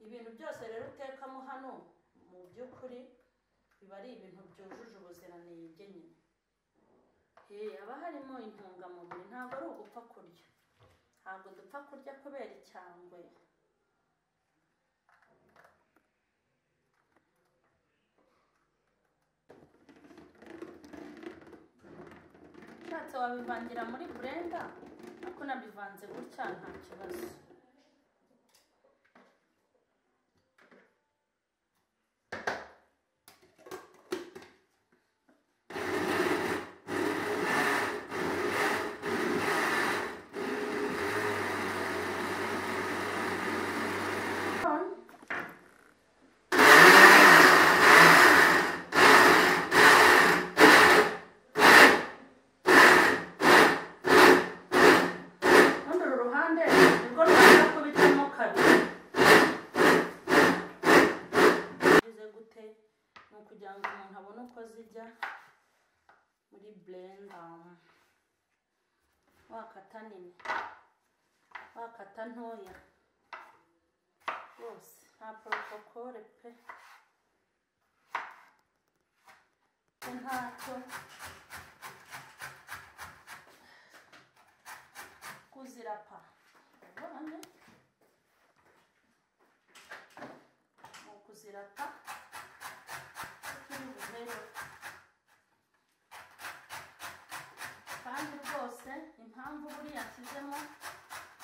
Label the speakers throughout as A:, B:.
A: ibintu byose rero utekamo hano mu by'ukuri biba ari ibintu byujuje ubuziranenge nyine haba harimo intungamubiri ntabwo ari ugupfa kurya ntabwo dupfa kurya kubera icyangwe ushatse wabivangira muri burenda ariko nabivanze gutya nta kibazo rundi uru ruhande nirwo rwanda kubitamo kabiri bivuze gute ni ukugira ngo umuntu abone uko zijya muri burenda wakata nini wakata ntoya rwose nta porotokole pe ntacyo kuzirapa urabona ni ukuzirapa turi buzere kandi rwose impamvu buriya nshyizemo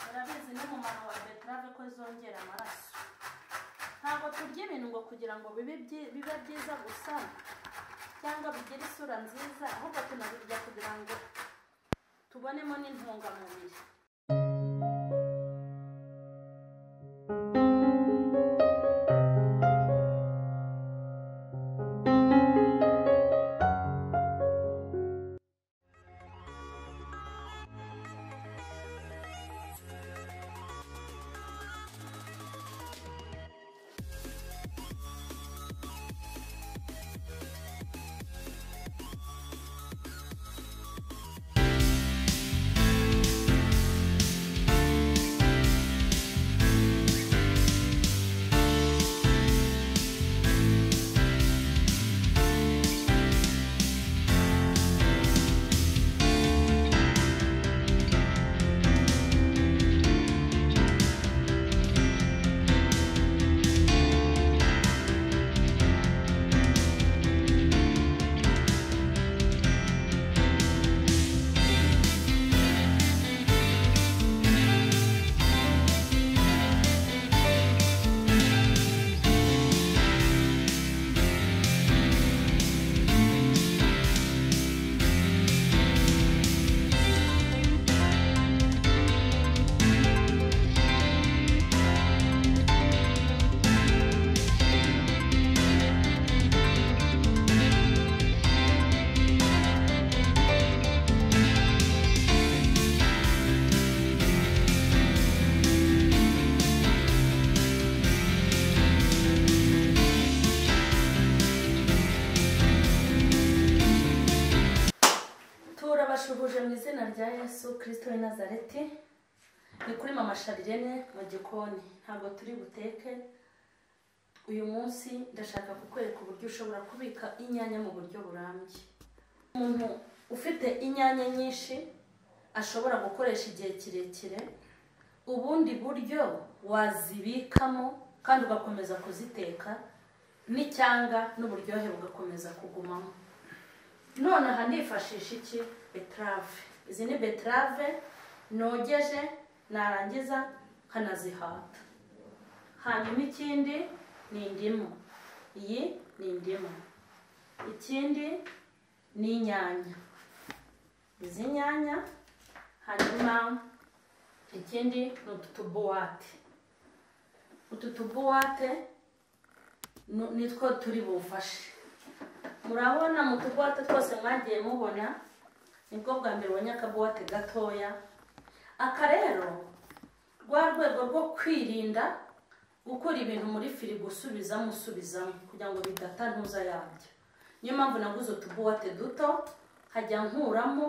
A: murabizi n'umumaro wa beterave ko zongera amaraso ntabwo turya ibintu ngo kugira ngo bibe byi- bibe byiza gusa cyangwa bigire isura nziza ahubwo tunabirya kugira ngo tubonemo n'intungamubiri turabashubuje mu izina rya yesu kirisito w'i nazareti ni kuri mama sharirene mu gikoni ntabwo turi buteke uyu munsi ndashaka kukwereka uburyo ushobora kubika inyanya mu buryo burambye umuntu ufite inyanya nyinshi ashobora gukoresha igihe kirekire ubundi buryo wazibikamo kandi ugakomeza kuziteka n'icyanga n'uburyohe bugakomeza kugumamo none aha nifashisha iki beterave izi ni beterave nogeje narangiza nkanazihata hanyuma ikindi ni indimu iyi ni indimu ikindi ni inyanya izi nyanya hanyuma ikindi ni utu tubuwate utu tubuwate nu- nitwo turi bufashe murabona mu tubuwate twose mwagiye mubona nibwo bwa mbere ubonye akabuwate gatoya aka rero rwa rwego rwo kwirinda gukura ibintu muri firigo usubizamo usubizamo kugira ngo bidata ntuza yabyo niyo mpamvu naguze utubuwate duto nkajya nkuramo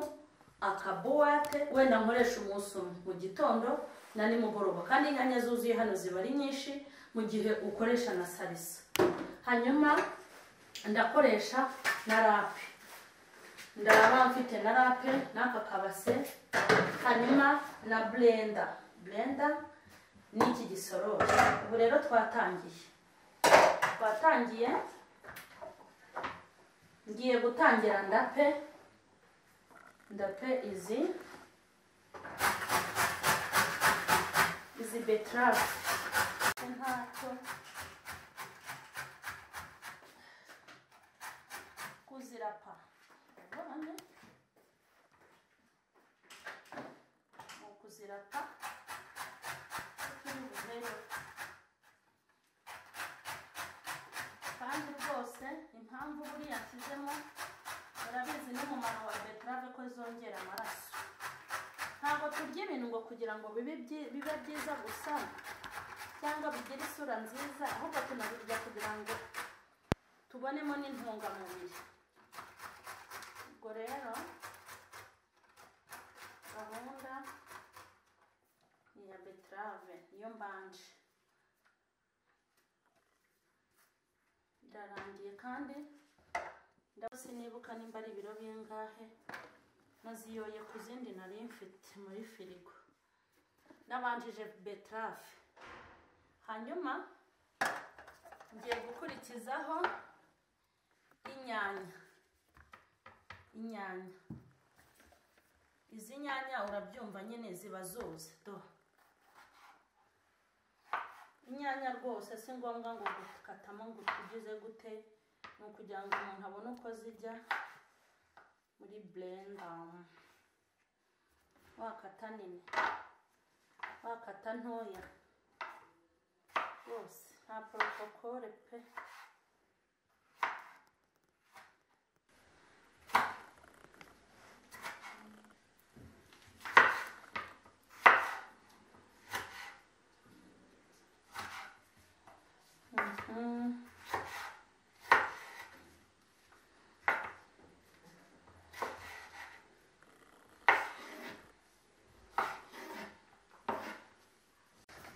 A: akabuwate wenda nkoresha umunsi umwe mu gitondo na nimugoroba kandi inyanya zuzuye hano ziba ari nyinshi mu gihe ukoresha na salisa hanyuma ndakoresha na rape ndaraba mfite na rape n'aka kabase hanyuma na blenda blenda n'iki gisorori ubu rero twatangiye twatangiye ngiye gutangira ndape ndape izi izi beterave ntacyo kuzirapa urabona ni ukuzirapa turi buhere kandi rwose impamvu buriya nshyizemo urabizi n'umumaro wa beterave ko zongera amaraso ntabwo turya ibintu ngo kugira ngo bibe byi- bibe byiza gusa cyangwa bigire isura nziza ahubwo tunabirya kugira ngo tubonemo n'intungamubiri ubwo rero gahunda ni iya beterave niyo mbanje birarangiye kandi ndabose nibuka nimba ari ibiro bingahe naziyoye ku zindi nari mfite muri firigo nabanjije beterave hanyuma ngiye gukurikizaho inyanya inyanya izi nyanya urabyumva nyine ziba zuze do inyanya rwose si ngombwa ngo gukatamo ngo ugize gute ni ukugira ngo umuntu abone uko zijya muri blenda wakata nini wakata ntoya rwose nta porotokole pe Mhm.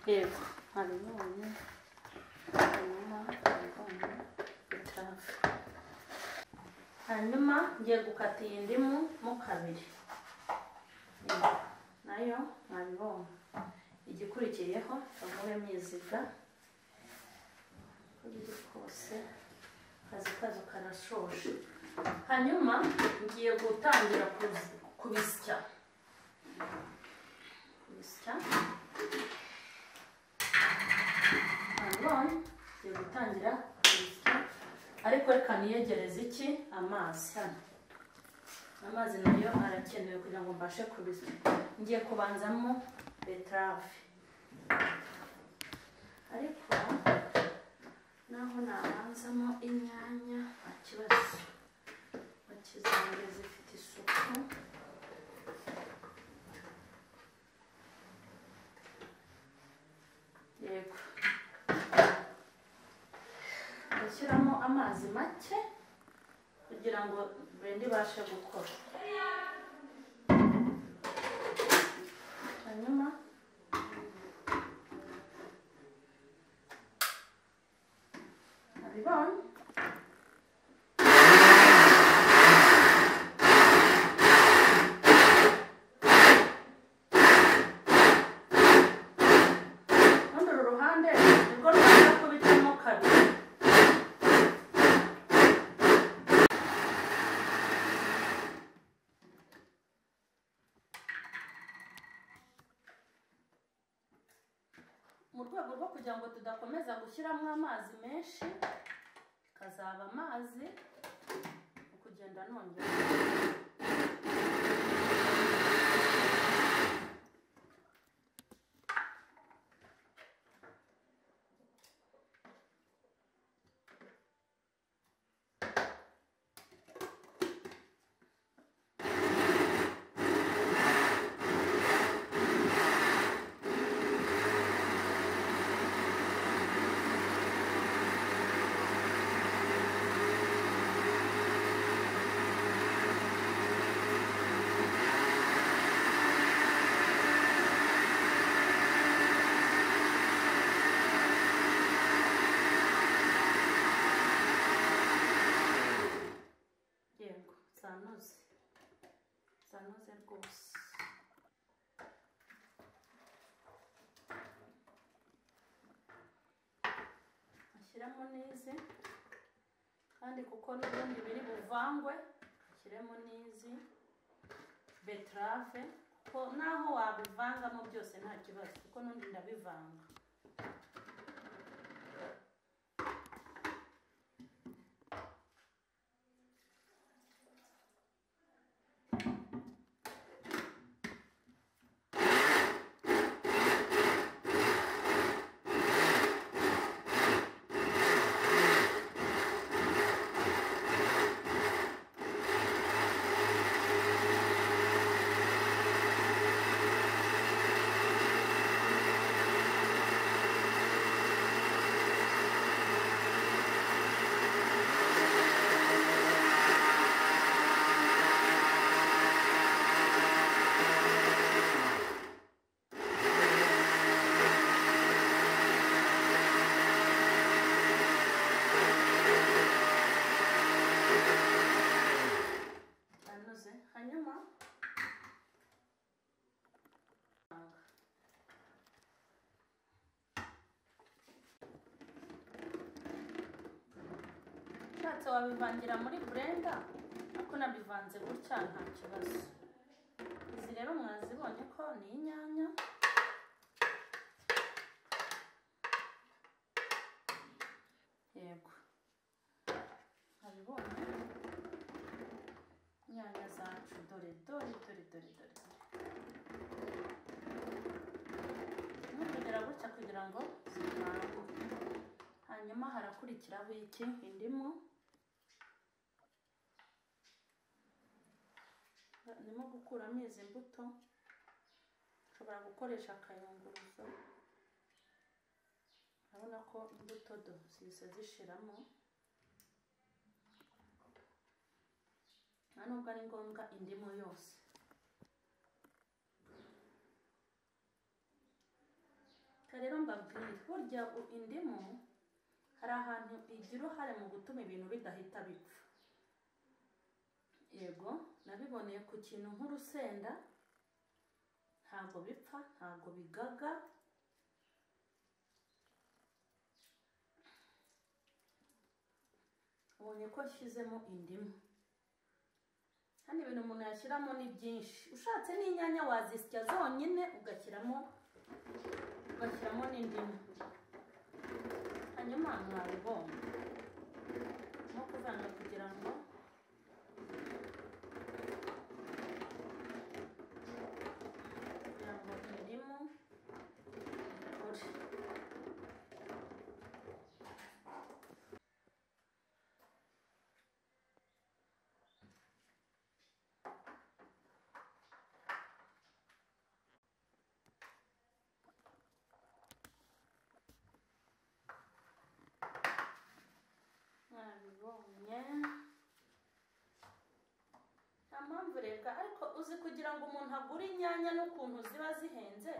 A: yego hari none hanyuma hanyuma bitafu hanyuma ngiye gukata iyi ndimu mo kabiri Yego, nayo mwabibonye igikurikiyeho kavuremo iziga uko biri kose akazi kazo karashoje hanyuma ngiye gutangira kuzi- kubisya kubisya nanone tugiye gutangira kubisya ariko reka niyegereze iki amazi hano amazi nayo arakenewe kugira ngo mbashe kubisya ngiye kubanzamo beterave ariko naho nabanzamo inyanya nta kibazo bakizange zifite isuku yego gushyiramo amazi make kugira ngo burende ibashe gukora hanyuma abibonye rundi uru ruhande nirwo rwanda kubitamo kabiri mu rwego rwo kugira ngo tudakomeza gushyiramo amazi menshi bikazaba amazi mu kugenda nongera zanoze zanoze rwose ashyiramo n'izi kandi kuko n'ubundi biri buvangwe ashyiremo n'izi beterave kuko naho wabivangamo byose nta kibazo kuko n'undi ndabivanga zanoze hanyuma ushatse wabivangira muri burenda ariko nabivanze gutya nta kibazo izi rero mwazibonye ko ni inyanya yego mwabibonye inyanya zacu dore dore dore dore dore ntukugera gutya kugira ngo zivanguke hanyuma harakurikiraho iki indimu ndimo gukuramo izi mbuto ushobora gukoresha akayunguruzo urabona ko imbuto do zihise zishiramo nta nubwo ari ngombwa indimu yose Reka rero mbabwire burya u- indimu hari ahantu igira uruhare mu gutuma ibintu bidahita bipfa yego nabiboneye ku kintu nk'urusenda ntabwo bipfa ntabwo bigaga ubonye ko nshyizemo indimu kandi ibintu umuntu yashyiramo ni byinshi ushatse n'inyanya wazisya zonyine ugashyiramo ugashyiramo n'indimu hanyuma mwabibonye nko kuvanga kugira ngo kugira ngo indimu ikore mwabibonye nta mpamvu reka ariko uzi kugira ngo umuntu agure inyanya n'ukuntu ziba zihenze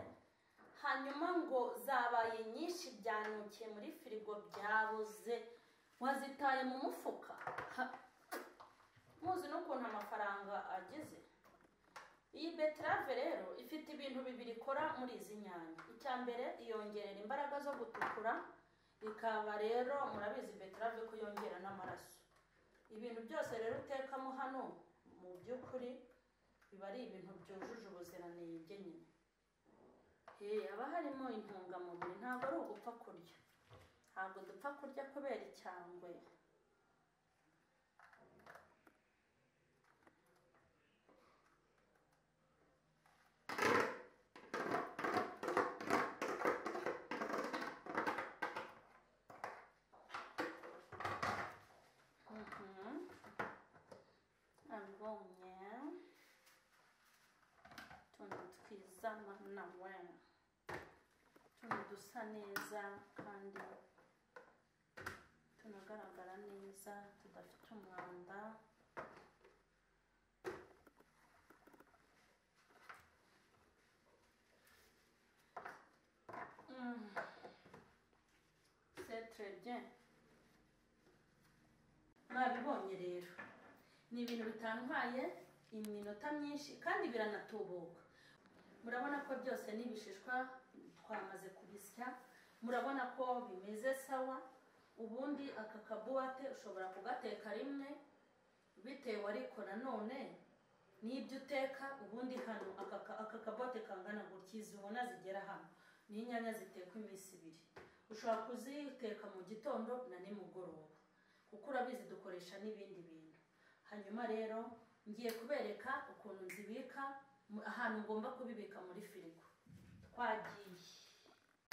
A: hanyuma ngo zabaye nyinshi byanukiye muri firigo byabuze wazitaye mu mufuka Ha! muzi n'ukuntu amafaranga ageze iyi beterave rero ifite ibintu bibiri ikora muri izi nyanya icya mbere iyongerera imbaraga zo gutukura ikaba rero murabizi beterave ko yongera n'amaraso ibintu byose rero utekamo hano mu by'ukuri biba ari ibintu byujuje ubuziranenge nyine Hey, haba harimo intungamubiri ntabwo ari ugupfa kurya ntabwo dupfa kurya kubera icyangwe Mhm. Abonye. Tuntu twiza nawe. Tuntu dusa neza kandi tunagaragara neza tudafite umwanda. Mm. C'est très bien. mwabibonye rero ni ibintu bitantwaye iminota myinshi kandi biranatubuka murabona ko byose n'ibishishwa twamaze kubisya murabona ko bimeze sawa ubundi aka kabuwate ushobora kugateka rimwe bitewe ariko nanone n'ibyo uteka ubundi hano aka ka- aka kabote kangana gutya izi ubona zigera hano ni inyanya zitekwa iminsi ibiri ushobora kuziteka mu gitondo na nimugoroba kuko urabizi dukoresha n'ibindi bintu hanyuma rero ngiye kubereka ukuntu nzibika mu- ahantu ngomba kubibika muri firigo twagiye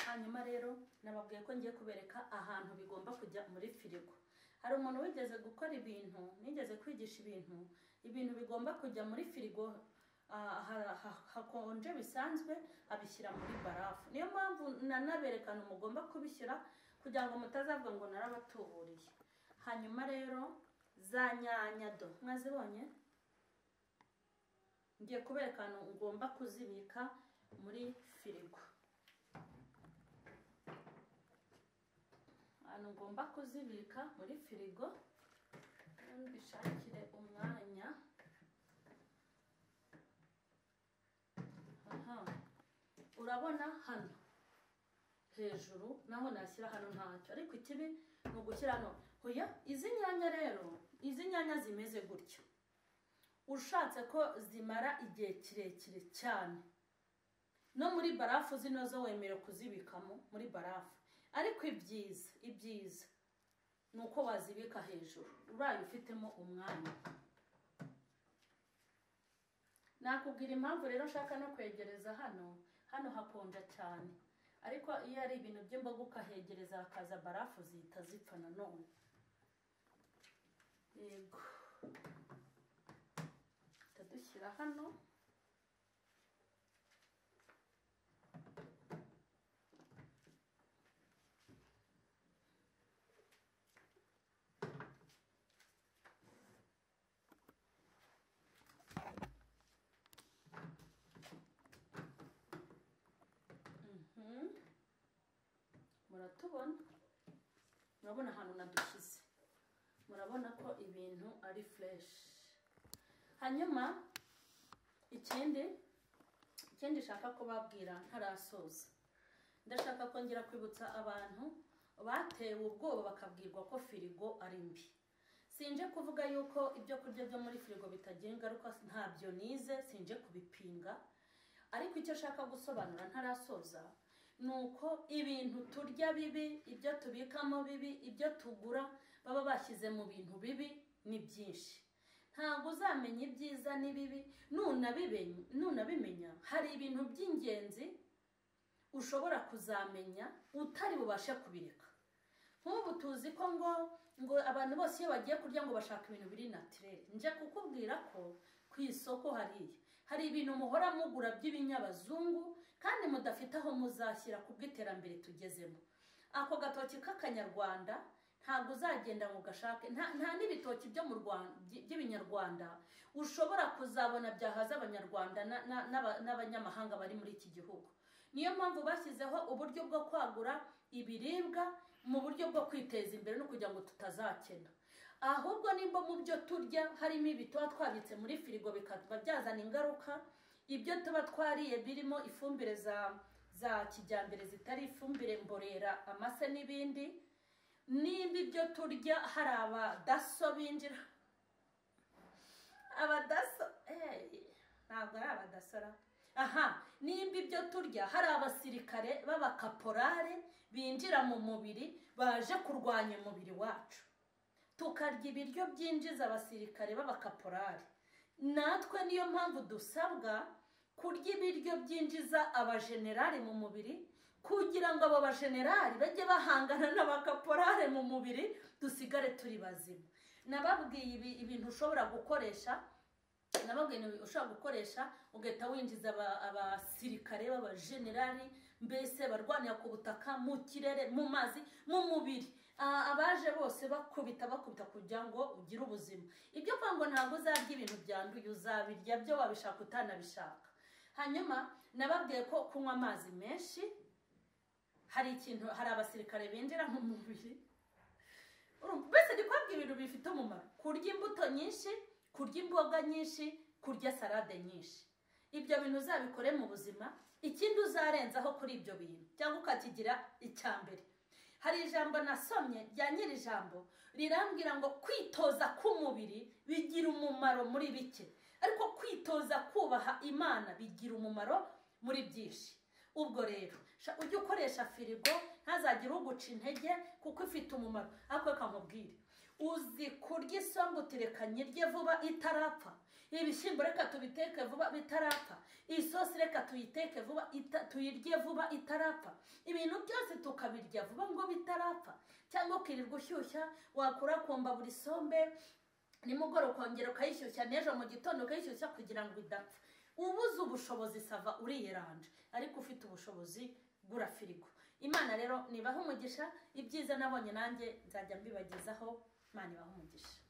A: hanyuma rero nababwiye ko ngiye kubereka ahantu bigomba kujya muri firigo hari umuntu wigeze gukora ibintu nigeze kwigisha ibintu ibintu bigomba kujya muri firigo ah, ha- ha- hakonje bisanzwe abishyira muri barafu niyo mpamvu nanaberekana mugomba kubishyira kugira ngo mutazavuga ngo narabatuburiye hanyuma rero za nyanya do mwazibonye ngiye kubereka ahantu ugomba kuzibika muri firigo ahantu ngomba kuzibika muri firigo mbishakire umwanya aha urabona hano hejuru naho nashyira hano ntacyo ariko ikibi ni ugushyira hano hoya izi nyanya rero izi nyanya zimeze gutya ushatse ko zimara igihe kirekire cyane no muri barafu zino zo wemere kuzibikamo muri barafu ariko ibyiza ibyiza ni uko wazibika hejuru uraye ufitemo umwanya nakubwira impamvu rero nshaka no kwegereza hano hano hakonja cyane ariko iyo ari ibintu by'imboga ukahegereza hakaza barafu zihita zipfa nanone yego duhita dushyira hano Mhm. muratubona murabona ahantu nadushyize murabona ko ibintu ari fureshi hanyuma ikindi ikindi nshaka kubabwira ntarasoza ndashaka kongera kwibutsa abantu batewe ubwoba bakabwirwa ko firigo ari mbi sinje kuvuga yuko ibyo kurya byo muri firigo bitagira ingaruka ntabyo nize sinje kubipinga ariko icyo ashaka gusobanura ntarasoza ni uko ibintu turya bibi ibyo tubikamo bibi ibyo tugura baba bashyize mu bintu bibi ni byinshi ntabwo uzamenya ibyiza n'ibibi nunabibe- nunabimenya hari ibintu by'ingenzi ushobora kuzamenya utari bubashe kubireka nk'ubu tuzi ko ngo ngo abantu bose iyo bagiye kurya ngo bashaka ibintu biri natirere nje kukubwira ko ku isoko hariya hari ibintu muhora mugura by'ibinyabazungu kandi mudafite aho muzashyira kubw'iterambere tugezemo ako gatoki k'akanyarwanda ntabwo uzagenda ngo ugashake nta, nta n'ibitoki byo mu Rwanda by- by'ibinyarwanda ushobora kuzabona byahaza abanyarwanda na- na- n'aba- n'abanyamahanga bari muri iki gihugu niyo mpamvu bashyizeho uburyo bwo kwagura ibiribwa mu buryo bwo kwiteza imbere no kugira ngo tutazakena ahubwo nimba mu byo turya harimo ibi tuba twabitse muri firigo bikaba byazana ingaruka ibyo tuba twariye birimo ifumbire za za kijyambere zitari ifumbire mborera amase n'ibindi nimba ibyo turya hari abadaso binjira abadaso eh, ntabwo ari abadasora aha nimba ibyo turya hari abasirikare b'abakaporare binjira mu mubiri baje kurwanya umubiri wacu tukarya ibiryo byinjiza abasirikare b'abakaporari natwe niyo mpamvu dusabwa kurya ibiryo byinjiza abajenerali mu mubiri kugira ngo abo bajenerali bajye bahangana n'abakaporare mu mubiri dusigare turi bazima nababwiye ibi- ibintu ushobora gukoresha nababwiye ibintu ushobora gukoresha ugahita winjiza aba- abasirikare b'abajenerali mbese barwanira ku butaka mu kirere mu mazi mu mubiri A- abaje bose bakubita bakubita kugira ngo ugire ubuzima ibyo kwa ngo ntabwo uzarya ibintu byanduye uzabirya byo wabishaka utanabishaka hanyuma nababwiye ko kunywa amazi menshi hari ikintu hari abasirikare binjira mu mubiri urumva mbese ndi kubabwira ibintu bifite umumaro kurya imbuto nyinshi kurya imboga nyinshi kurya salade nyinshi ibyo bintu uzabikore mu buzima ikindi uzarenzaho kuri ibyo bintu cyangwa ukakigira icya mbere hari ijambo nasomye rya nyiri ijambo rirambwira ngo kwitoza k'umubiri bigira umumaro muri bike ariko kwitoza kubaha imana bigira umumaro muri byinshi ubwo rero ujye ukoresha firigo ntazagire uguca intege kuko ifite umumaro ariko kamubwire uzi kurya isombe utirekanye rye vuba itarapfa ibishyimbo reka tubiteke vuba bitarapfa isosi reka tuyiteke vuba tuyirye vuba itarapfa ibintu byose tukabirya vuba ngo bitarapfa cyangwa ukirirwa ushyushya wakurakumba buri sombe nimugoroba ukongera ukayishyushya n'ejo mu gitondo ukayishyushya kugira ngo idapfa ubuze ubushobozi sava uriyeranje ariko ufite ubushobozi gura firigo imana rero nibaha umugisha ibyiza nabonye nanjye nzajya mbibagezaho imana ibaha umugisha